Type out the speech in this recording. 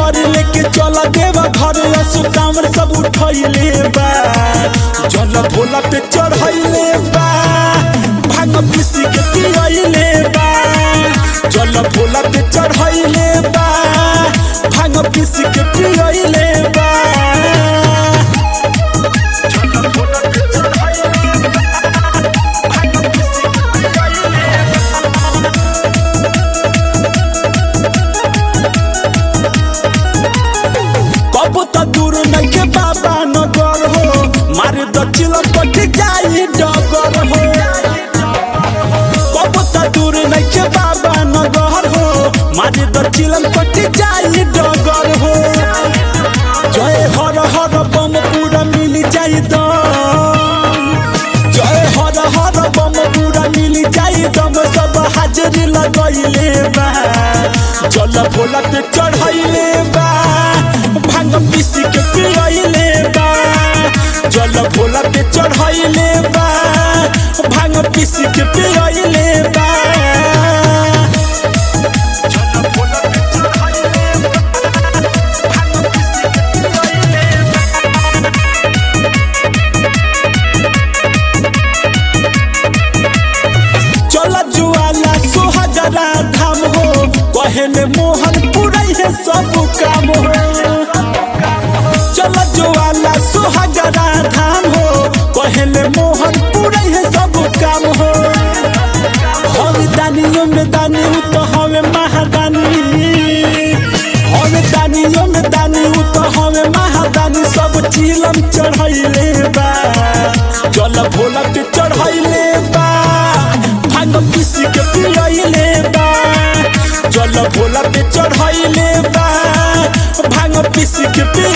नगर लेके चल देव घर असु कामर सब उठैले बा जल भोला पे चढ़ैले बा भांग पीसी के पियैले बा जल भोला पे चढ़ैले बा भांग पीसी के पियैले बा जल भोला पे चढ़ैले बा भांग पीसी के पियैले बा कब त दूर नइखे बाबा नगर हो मारे दक्षिण पट जाई डगर हो कब त दूर नइखे बाबा नगर हो मारे दक्षिण पट जाई डगर हो जय हर हर बम पूरा मिल जाई दम जय हर हर बम पूरा मिल जाई दम सब हाजरी लगैले बा जल भोला पे चढ़ैले बा भांग पीसी के पियैले बा जल भोला पे चढ़ैले बा भांग पीसी के पियैले बा जल भोला पे चढ़ैले बा भांग पीसी के पियैले बा चल जुआला सुहागरा धाम हो कहले मोहन पुरई है सब काम हो चल जुआला सुहागरा धाम हो कहले मोहन पुरई है सब काम हो हम दानियों में दानी उ तो हमें महादानी हम दानियों में दानी उ तो हमें महादानी सब चिलम चढ़ैले बा चल भोला पे चढ़ैले बा भांग पीसी के पियैले बा चल भोला पे चढ़ैले बा भांग पीसी के पिय